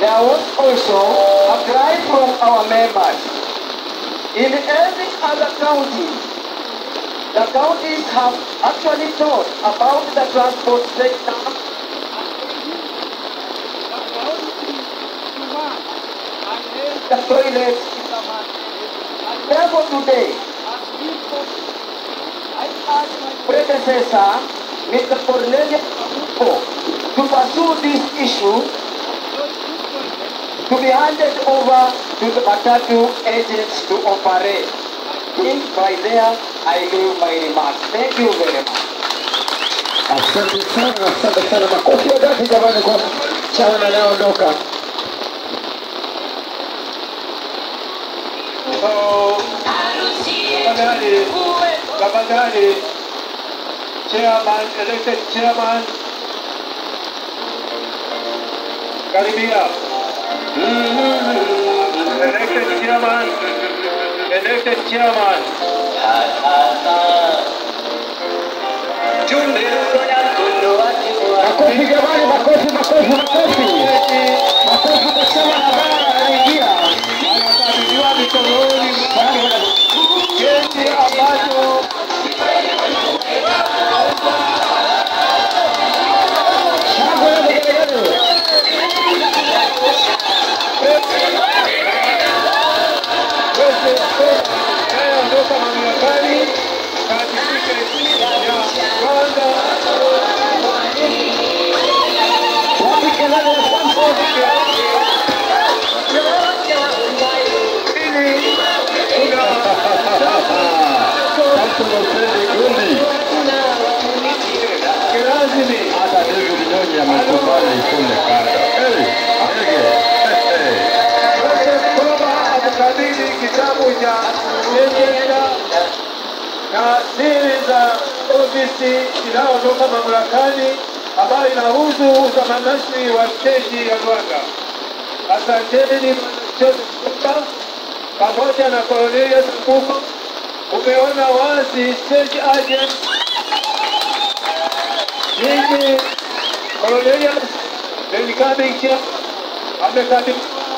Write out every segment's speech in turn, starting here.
there was also a cry from our members. In every other county, the counties have actually thought about the transport sector the toilets. Therefore today, I ask my predecessor, Mr. Cornelius Amuko, to pursue this issue to be handed over to the Matatu agents to operate. Think by there, I leave my remarks. Thank you very much. Asante sana, asante sana. Makofi ya dhati jamani kwa chama anayeondoka. So, tafadhali, tafadhali, chairman, elected chairman, karibia. Elected chairman, elected chairman. Makofi jamani, makofi, makofi, makofi. Makofi kwa chama ambaye anaingia. Anakabidhiwa mikononi mwake cheti ambacho Shangwe na vigelegele. anayeondoka mamlakani katika ya kwanza Wapi kelele ya Samson? pili kuna Samson Opendi Gundi. kirasmi Hata David Nyonyi amekubali ifunde kanda. Hey, ndege. Hey, hey. Joseph Koba amekabidhi kitabu cha sheria na siri za ofisi inayotoka mamlakani ambayo inahusu utamanashwi wa steji ya Rwanda. Asanteni Joseph Koba pamoja na Cornelius Mbuko, umeona wazi stage agent Mimi Cornelius the incoming chair amekabidhi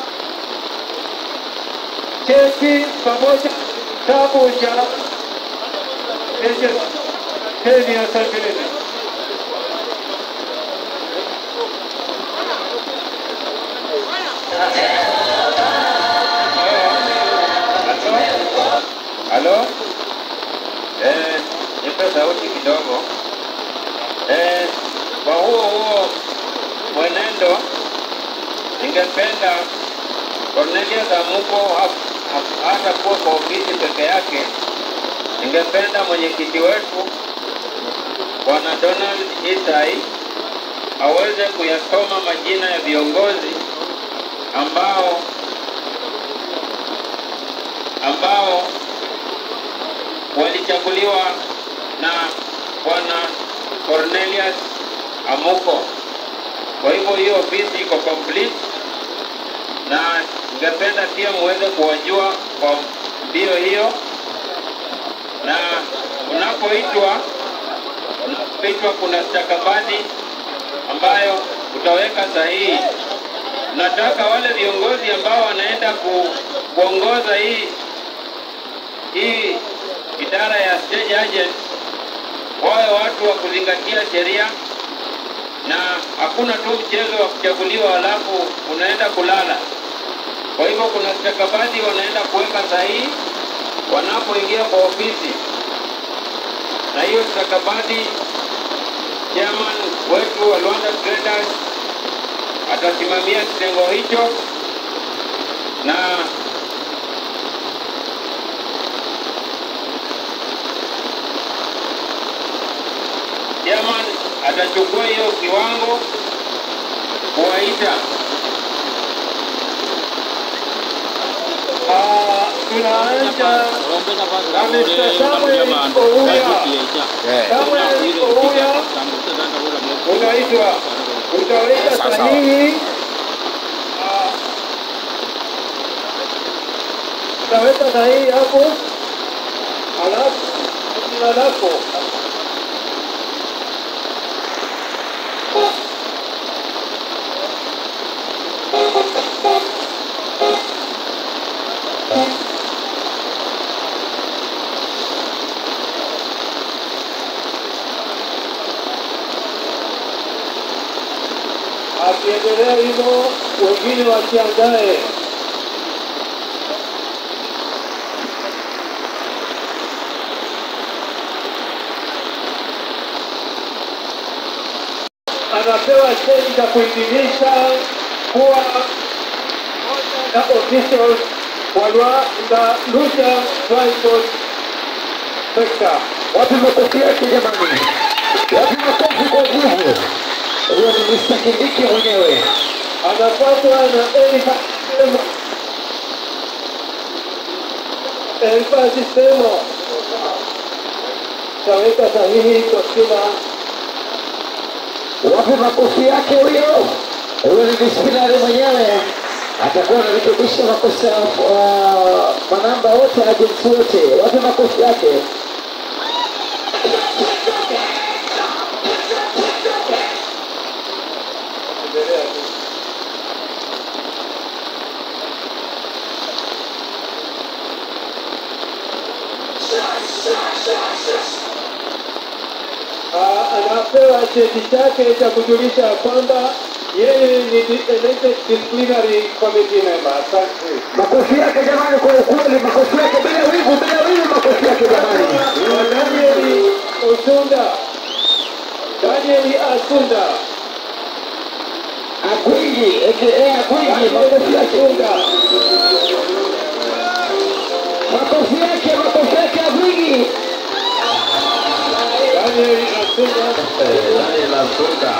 cheti pamoja na kitabu cha agent teni ya Sangilini. Halo? Eh, nipe sauti kidogo. Eh, kwa huo huo mwenendo ningependa Cornelius Amuko ha- ha- hata kuwa kwa ofisi peke yake, ningependa mwenyekiti wetu Bwana Donald Isai aweze kuyasoma majina ya viongozi ambao ambao walichaguliwa na bwana Cornelius Amuko. Kwa hivyo hiyo ofisi iko complete, na ningependa pia muweze kuwajua kwa mbio hiyo, na unapoitwa unapoitwa kuna stakabadhi ambayo utaweka sahihi. Nataka wale viongozi ambao wanaenda ku, kuongoza hii hii idara ya stage agent wawe watu wa kuzingatia sheria na hakuna tu mchezo wa kuchaguliwa halafu unaenda kulala. Kwa hivyo kuna stakabadhi wanaenda kuweka sahihi wanapoingia kwa ofisi, na hiyo stakabadhi chairman wetu wa Rwanda Traders atasimamia kitengo hicho na chairman atachukua hiyo kiwango kuwaita Ah, tunaanza na Mr. Samuel Ouya. Samuel Ouya unaitwa, utaweka sahihi. Ah, Utaweka sahihi hapo, alafu jina lako Akiendelea hivyo, wengine wajiandae. anapewa cheti cha kuhitimisha kuwa moja na officials wa Rwanda Lucha Transport Sector. Wapi makofi yake jamani? Wapi makofi kwa nguvu? Huyo ni Mr. Kindiki mwenyewe. Anafuatwa na Elifa Semo. Elifa Semo taweka sahihi kwa kila Wapi makofi yake huyo? Huyo ni disciplinary mwenyewe. Atakuwa anarekebisha makosa ya uh, manamba wote agents wote. Wapi makofi yake? endelea tu. Ah, anapewa cheti chake cha kujulisha kwamba yeye ni di- elected disciplinary committee member. Asante. Makofi yake jamani, kwa ukweli, makofi yake bila wivu, bila wivu, makofi yake jamani. Wa Danieli Osunda, Danieli Asunda, Agwiji, aka Agwiji, makofi yake unga. Makofi yake, makofi yake Agwiji. Danieli Asunda, Daniel Asuka.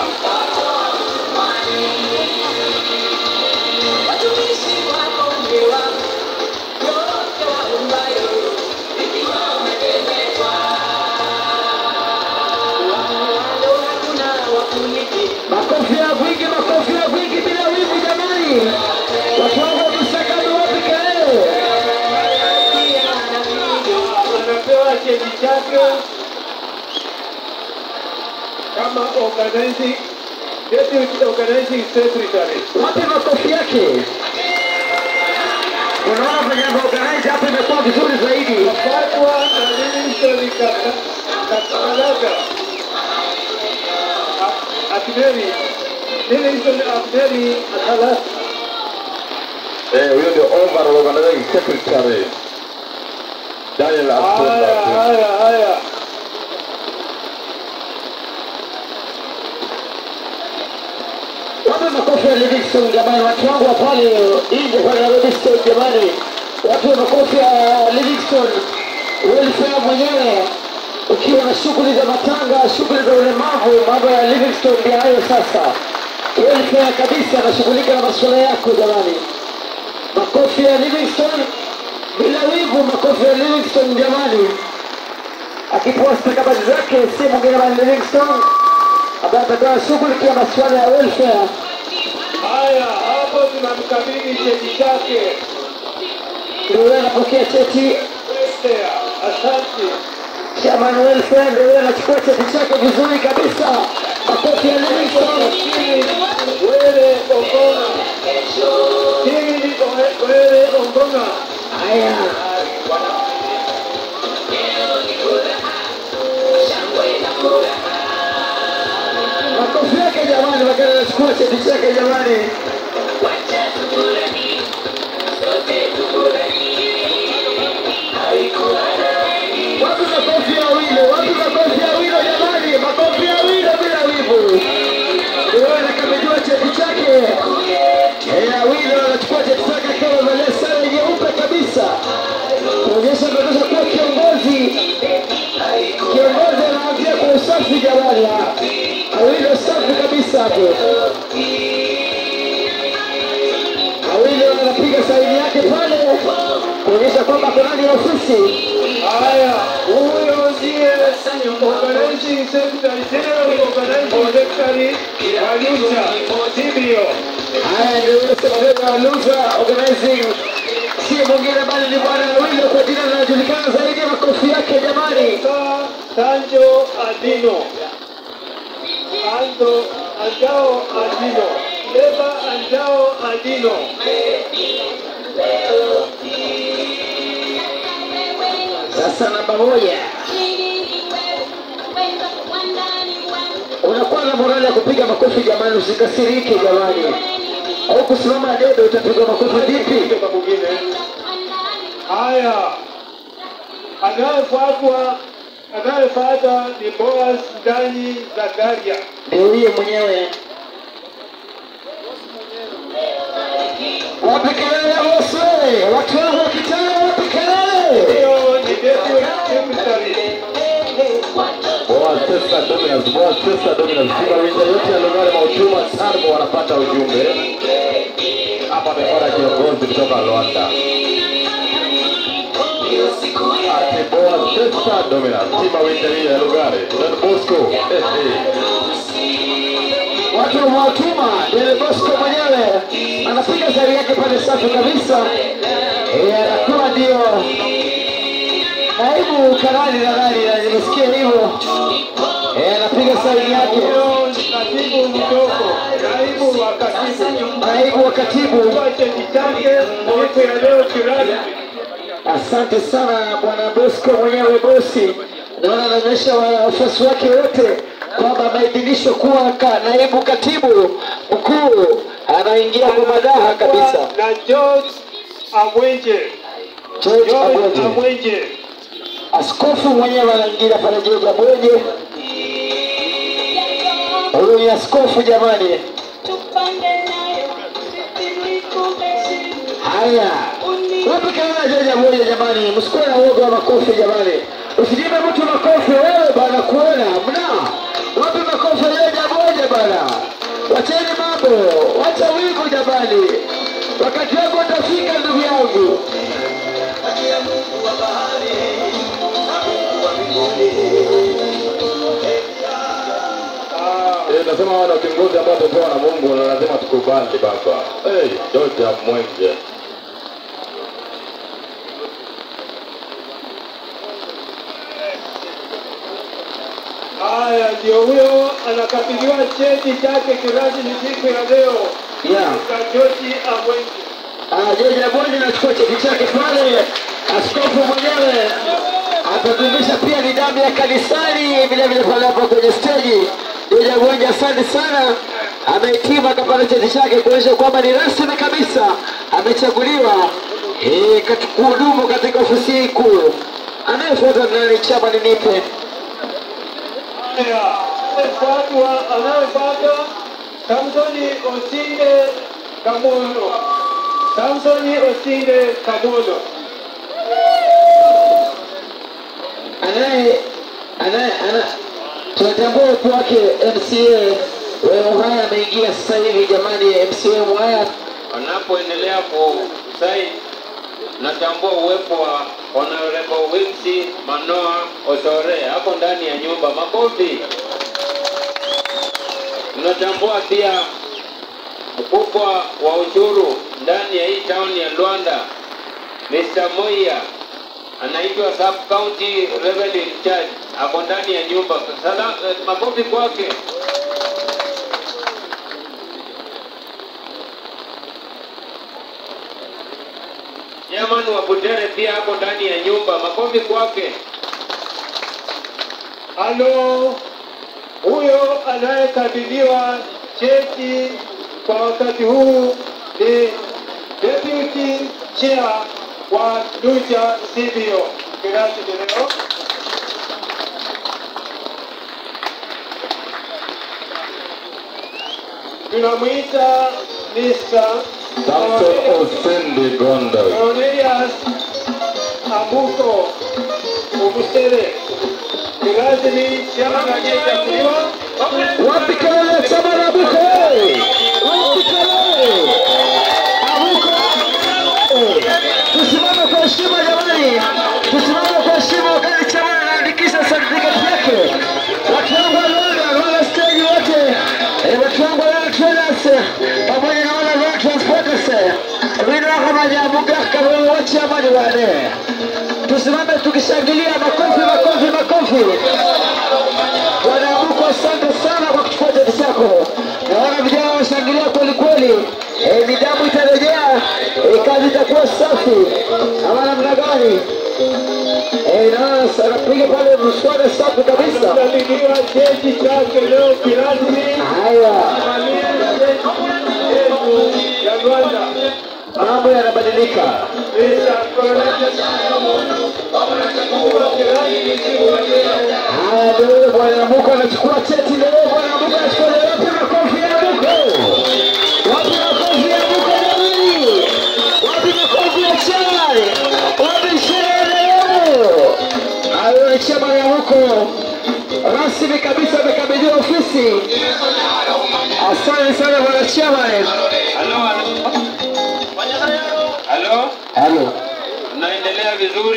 Makofi ya Agwiji, makofi ya Agwiji bila wivu jamani. Watu wangu wamesaka ni wapi kelele? anapewa cheti chake kama organizing deputy organizing secretary. Wapi makofi yake? Unaona venye organize hapa imekuwa vizuri zaidi. Fatwa na Livingstone Kakalaga Akderi Livingstone Akderi Akalas Eh, huyo ndio overall organizing secretary. Daniel Haya, Asuka. haya, haya. Wape makofi ya Livingstone jamani, watu wangu wa pale nje pale Nairobi State jamani, wape makofi ya Livingstone welfare mwenyewe. Ukiwa na shughuli za matanga, shughuli za ulemavu, mambo ya Livingstone ndio hayo sasa. Welfare kabisa, anashughulika na masuala yako jamani. Makofi ya Livingstone bila wivu, makofi ya Livingstone jamani, akipoa stakabadhi zake, si mwingine bali Livingstone ambaye atakuwa shughulikia masuala ya welfare. Haya, hapo tunamkabidhi cheti chake. Ndio yeye anapokea cheti Welfare, Asante. chairman welfare, ndio yeye anachukua cheti chake vizuri kabisa. Makofi ya Livingstone. Wele Ombonga. Kiri Wele Ombonga. Haya, makofi yake jamani, wakati anachukua cheti chake jamani. Wapi makofi ya wile? Wapi makofi ya wile jamani? Makofi ya wile bila wivu. Ndio anakabidhiwa cheti chake. Eh, wile anachukua cheti chake akiwa amevalia sare nyeupe kabisa, kuonyesha ametosha kuwa kiongozi. Kiongozi anaanzia kwa usafi jamani. Awile safi kabisa hapo. Awile anapiga saini yake pale kuonyesha kwamba ako ndani ya ofisi. Haya, huyo ndiye organizing secretary, general organizing secretary wa Lucha, Sibio. Haya ndio yule sekretari wa Lucha Organizing, si mwingine bali ni bwana Awilo kwa jina linalojulikana zaidi. Makofi yake jamani. Sa Sanjo Adino. Ando Anjao Adino. Leba Anjao Adino. Sasa namba moja unakuwa na morali ya kupiga makofi jamani, usikasirike jamani, au kusimama debe utapiga makofi vipi? kutoka mwingine. Haya, anayefuatwa anayefuata ni Boaz ndani Zakaria. Ndio huyo mwenyewe. Wapi kelele bosi? Watu wangu wa kitale, wapi kelele? Hiyo ni deputy secretary. Boa Sesta Dominus, Boa Sesta Dominus. Simba winja yote ya Lugari Mautuma Sarbo wanapata ujumbe. Hapa ameona kiongozi kutoka Rwanda. Ati Boa Sesta Dominus. Simba winja hii ya Lugari. Don Bosco. Eh, eh. Watu wamewatuma Dele Bosco mwenyewe anapiga zari yake pale safi kabisa. Eh, anakuwa ndio naibu karani nadhani, na nimesikia hivyo. Eh, anapiga saini yake, Huyo ni katibu mdogo, naibu wa katibu. naibu wa katibu. Kwa cheti chake siku ya leo kirasmi. Asante sana bwana Bosco mwenyewe bosi, naona anaonyesha wafuasi wake wote kwamba ameidhinishwa kuwa ka, naibu katibu mkuu, anaingia kwa madaha kabisa. Na George Amwenje. George George Abweje. Amwenje. Askofu mwenyewe anaingia pale George Abweje. Huyu ni askofu jamani. Haya, wapi kelele George Abweje jamani, msikuwe na uoga wa makofi jamani, usijipe mtu makofi wewe bana, kuona mna wapi makofi George Abweje bana, wacheni mambo, wacha wivu jamani, wakati wako utafika ndugu yangu. Ah, Eh, nasema hawa ndio viongozi ambao tupewa na Mungu na lazima tukubali baba. Eh, George Mwenje. Haya, ndio huyo anakabidhiwa cheti chake kirasmi siku ya leo. Yeah. Kwa George Amwenje. Ah, George Abonye anachukua cheti chake pale, askofu mwenyewe atadumisha pia nidhamu ya kanisani vile vile pale hapo kwenye steji. George Abonye, asante sana, amehitimu akapata cheti chake kuonyesha kwamba ni rasmi kabisa amechaguliwa eh, kati- kuhudumu katika ofisi hii kuu. Anayefuata ni nani? Chama ni nipe Haya, anayefuatwa anayefuata Samsoni Osinde Kamono. Samsoni Osinde Kamono. anaye anaye ana tunatambua uwepo wake MCA wa Muhaya ameingia sasa hivi jamani, MCA wa Muhaya wanapoendelea kusaini natambua uwepo wa Honorable Wimsi Manoa Osore hapo ndani ya nyumba. Makofi. Tunatambua pia mkubwa wa ushuru ndani ya hii town ya Luanda, Mr. Moya anaitwa Sub County Revenue in Charge, ako ndani ya nyumba. Sala, eh, makofi kwake. Chairman wa Butere pia hapo ndani ya nyumba. Makofi kwake. Halo, huyo anayekabidhiwa cheti kwa wakati huu ni deputy chair wa Lucha CBO kirasmi leo. Tunamwita Mr. Samson Osindi Gondo. Cornelius Abuko Ubusere kirasmi chama anayechaguliwa wapi kelele chama la Abuko wewe? wapi kelele Abuko wewe? tusimame kwa heshima jamani, tusimame kwa heshima wakati chama anaandikisha certificate yake. Watu wangu wa Luanda, Luanda stage wote, eh, watu wangu wa Luanda Traders pamoja na wale Luanda Transporters, vile wako majabuga kama wote hapa ni wale. Tusimame tukishangilia, makofi, makofi, makofi. Bwana Abuko, asante sana kwa kuchukua cheti chako. Naona vijana wanashangilia kweli kweli. Eh, nidhamu itarejea eh, kazi itakuwa safi ama namna gani? Eh, naona anapiga pale mswada safi kabisa. Anakabidhiwa cheti chake leo kirasmi Haya, kuvalia cheti yetu ya Rwanda. mambo yanabadilika. Mr. Coronation kirasmi siku ya leo. Haya, ndio yule bwana Namuko anachukua cheti leo. Bwana Namuko anachukua leo. Wapi makofi ya Namuko? Wapi makofi ya Namuko jamani? Wapi makofi ya chai? Wapi sherehe leo? Hayo ni chama ya Namuko rasmi kabisa, amekabidhiwa ofisi. Asante sana bwana chama. Halo, halo. Halo, Halo. unaendelea vizuri?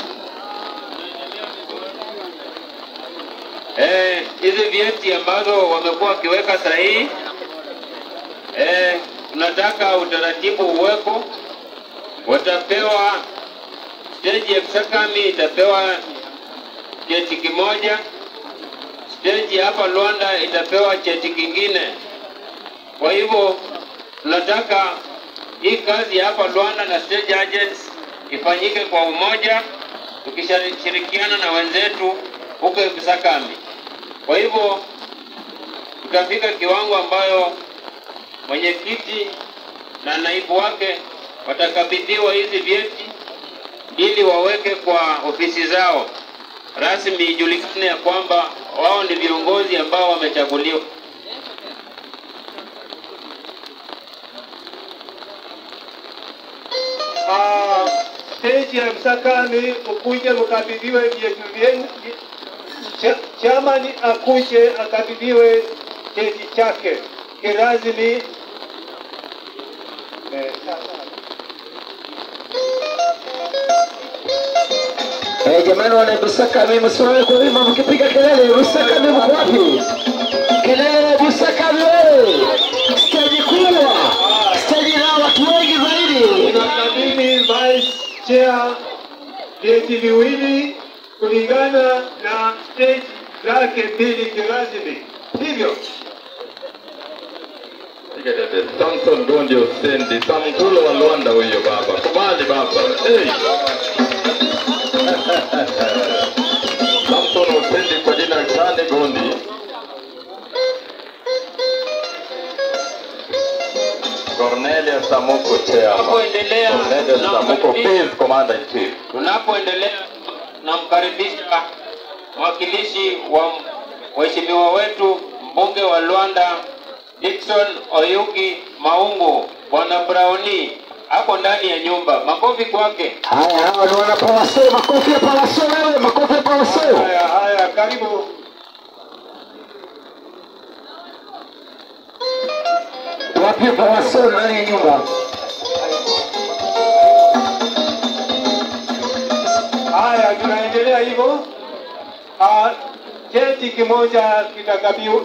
Eh, hizi vyeti ambazo wamekuwa wakiweka sahihi eh, tunataka utaratibu uweko. Watapewa stage ya Kisakami itapewa cheti kimoja, stage hapa Luanda itapewa cheti kingine. Kwa hivyo tunataka hii kazi ya hapa Luanda na stage agents ifanyike kwa umoja, tukishirikiana na wenzetu huko Kisakami. Kwa hivyo tutafika kiwango ambayo mwenyekiti na naibu wake watakabidhiwa hizi vyeti ili waweke kwa ofisi zao rasmi, ijulikane ya kwamba wao ni viongozi ambao wamechaguliwa. Ah, stage ya Msakani ukuje ukabidhiwe vyetu vyenu. Cha- Chairman akuje akabidhiwe cheti chake kirasmi. Eh, Eh, jamani wana Busakami msimame kwa wima mkipiga kelele. Busakami mko wapi? Kelele Busakami wewe. Stage kubwa. Stage na watu wengi zaidi. Unakabidhi vice chair vyeti viwili kulingana na stage zake mbili kirasmi, hivyo Samson Gondi Osendi, Samkulo wa Luanda huyo baba. Kubali baba. Hey. Samson Osendi kwa jina Kande Gondi. Cornelia Samuko Chairman. Tunapoendelea Cornelia na Samuko ukaribisha- Field Commander in Chief. tunapoendelea namkaribisha mwakilishi wa mheshimiwa wetu mbunge wa Luanda Dickson Oyugi Maungu, bwana Browni ako ndani ya nyumba. Makofi kwake. Haya, hawa ni wana Pawaso, makofi ya Pawaso wewe, makofi ya Pawaso. haya haya, karibu Wapi Pawaso ndani ya nyumba? Haya, tunaendelea hivyo. Ah, Cheti kimoja kitakabiwa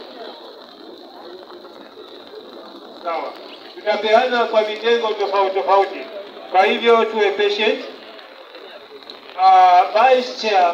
sawa, tutapeana kwa vitengo tofauti tofauti, kwa hivyo tuwe patient. Ah, Vice Chair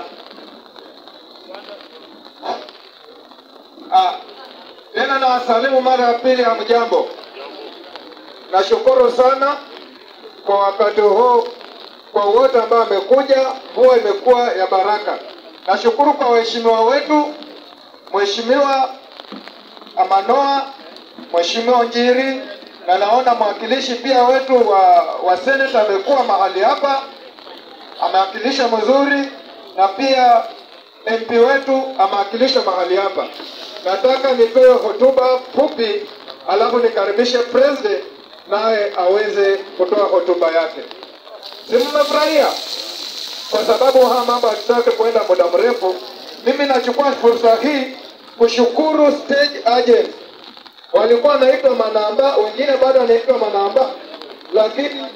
Ah, tena na wasalimu mara ya pili, hamjambo. Nashukuru sana kwa wakati huu, kwa wote ambao wamekuja. Mvua imekuwa ya baraka. Nashukuru kwa waheshimiwa wetu, Mheshimiwa Amanoa, Mheshimiwa Njiri, na naona mwakilishi pia wetu wa, wa seneta amekuwa mahali hapa, amewakilisha mzuri, na pia MP wetu amewakilisha mahali hapa. Nataka nipewe hotuba fupi, alafu nikaribishe president naye aweze kutoa hotuba yake. Si mmefurahia? Kwa sababu haya mambo hatutaki kuenda muda mrefu. Mimi nachukua fursa hii kushukuru stage agent, walikuwa wanaitwa manamba, wengine bado wanaitwa manamba, lakini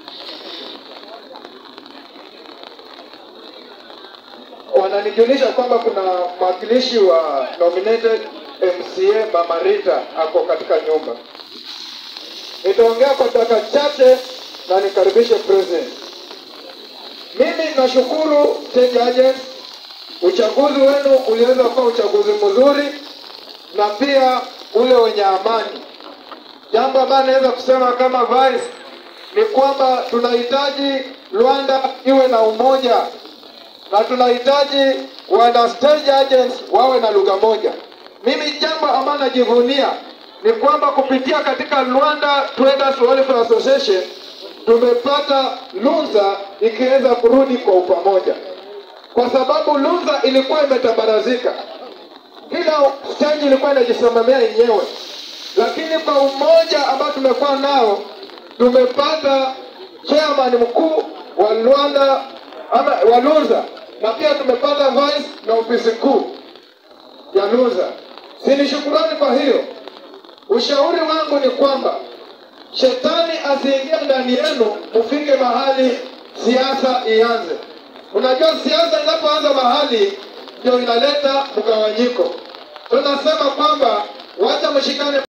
wananijulisha kwamba kuna mwakilishi wa nominated MCA Mama Rita ako katika nyumba. Nitaongea kwa dakika chache na nikaribishe president. Mimi nashukuru state agent, uchaguzi wenu uliweza kuwa uchaguzi mzuri na pia ule wenye amani. Jambo ambalo naweza kusema kama vice ni kwamba tunahitaji Rwanda iwe na umoja na tunahitaji wana stage agents wawe na lugha moja. Mimi jambo ambalo najivunia ni kwamba kupitia katika Rwanda Traders Welfare Association tumepata Lunza ikiweza kurudi kwa upamoja, kwa sababu Lunza ilikuwa imetabarazika, kila stage ilikuwa inajisimamia yenyewe, lakini kwa umoja ambao tumekuwa nao tumepata chairman mkuu wa Rwanda ama wa Lunza na pia tumepata vice na ofisi kuu ya Lunza. Si ni shukurani kwa hiyo. Ushauri wangu ni kwamba shetani asiingie ndani yenu, mufike mahali siasa ianze. Unajua siasa inapoanza mahali ndio inaleta mgawanyiko. Tunasema kwamba wacha mshikane